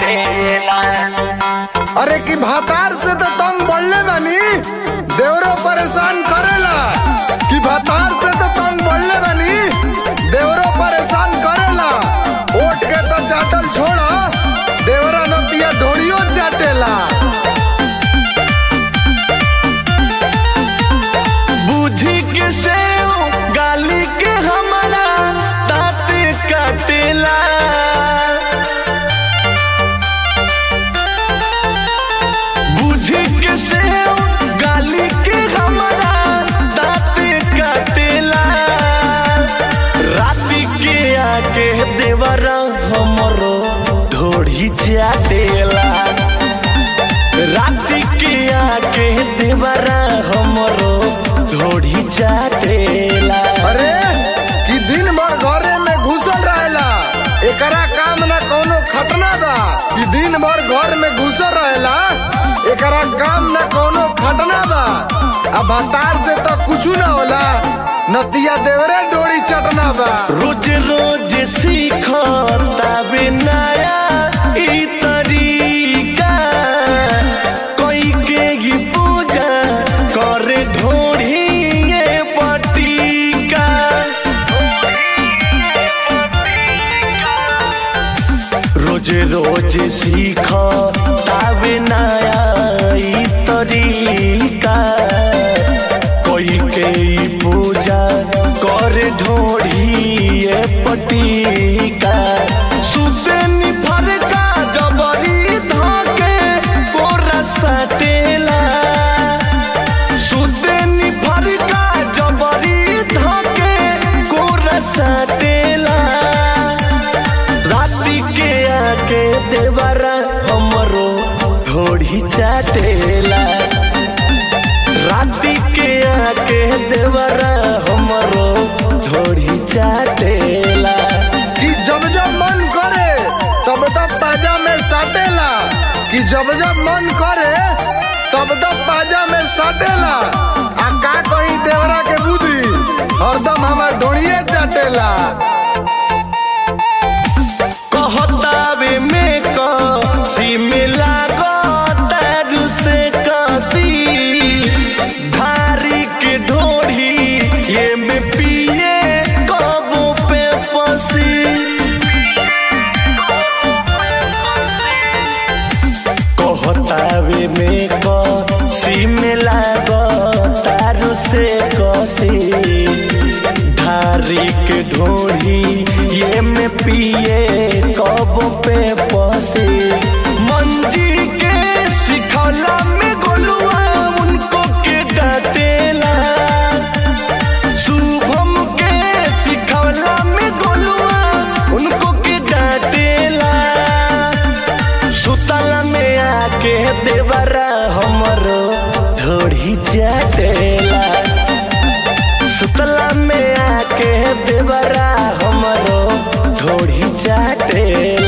चाटेला अरे की भातार से तो तंग बढ़ले बानी देवरो परेशान करेला कि भातार से तो तंग बढ़ले बानी देवरो परेशान करेला ओट के तो चाटल छोड़ा देवरा नतिया ढोड़ियो चाटेला बुझी के से गाली के हमारा दांत काटेला बुझी के से गाली के हमारा दांत काटेला राती के आके देवरा हमरो ढोड़ी चाटेला राती के आके देवरा हमरो ढोड़ी चाटेला अरे कि दिन भर घरे में घुसल रहेला एकरा काम ना कोनो खटना बा कि दिन भर घर में घुसल रहेला एकरा काम ना कोनो खटना बा अब भातार से तो कुछ ना होला नतिया देवरे डोरी चटना बा रोज रोज सीखता बे नया ई तरीका कोई के ही पूजा करे ढोढ़ी ये पटिका रोज रोज सीखता बे नया ई तरीका कोई के ई पूजा कर ढोढ़िए पटिका सुते निफर का जबरी धके कोरा सटेला सुते निफर का जबरी धके कोरा सटेला राती के आके देवरा हमरो ढोढ़ी चाटेला राती के आके देवरा हमरो ढोढ़ी चाटेला कि जब जब मन करे तब तब पाजा में साटेला कि जब जब मन करे तब तब पाजा में साटेला आ का कहीं देवरा के बुद्धि हरदम हमार ढोड़िए चाटेला कहतावे में कसी मिला तारू से कसी धारी के ढोढ़ी ये में पिए कबो पे पसी कहतावे में कसी मिला तारू से कसी धारी के ढोढ़ी ये में पिए कब पे पसे मंजी के सिखला में गोलुआ उनको के डाटेला शुभम के सिखला में गोलुआ उनको के डाटेला सुतला में आके देवरा हमरो ढोढ़ी चाटेला सुतला में आके देवरा हमरो ढोढ़ी चाटेला